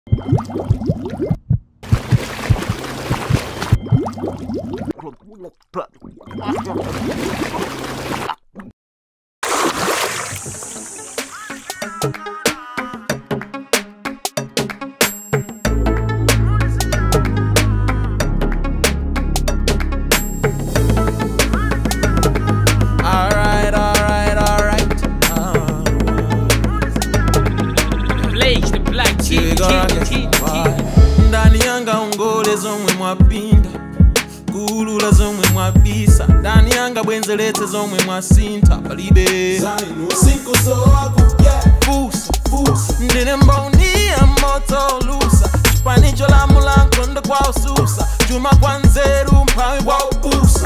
Alright, alright, alright. Uh, Blaze, the black tea, here we go tea, again. tea, Why? tea. ndani yanga ungole zomwe mwapinda kulula zomwe mwabisa ndani yanga bwenzelete zomwe mwasintha palibe fusa ndine mboni ya moto lusa chipanicho la mulanko ndo kwa ususa chuma kwa nzeru mphawi kwa ubusa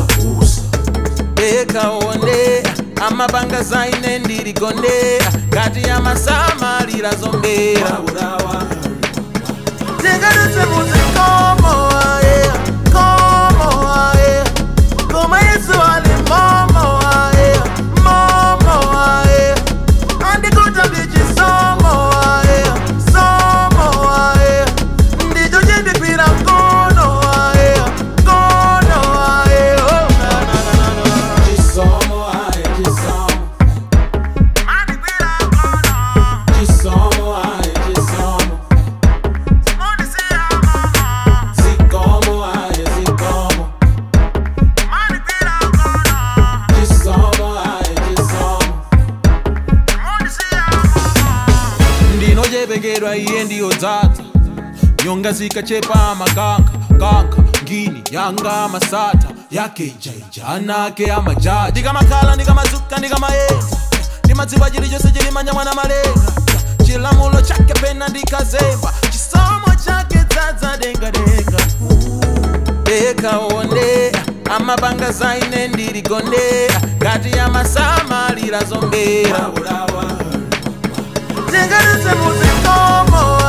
ekaonde amapanga zaine ndiligonde ngati ya masamalira zombera tingadutse muzikomo aye komo aye koma yesu ali momo aye momo aye andikuta ndichisomo aye somo aye ndicho chindikwira mkono aye mkono aye oh, na, na, na, na, na. Andikwira mkono, mundisiya mama. Andikwira mkono, mundisiya mama. ndinochepekedwa iye ndiyodzaza nyonga zikachepa makanka kanka ngini yanga masata yake jaija anake amajaji ndikamakhala ndikamazuka ndikamayeza ndimadziwa chilichonse chilimanya mwana malenga chilamulo chake pena ndikazemba chisomo chake dzadza dengadenga ekaonde amapanga zaine ndiligonde ngati ya masamalira zombera tingadutse muzikomo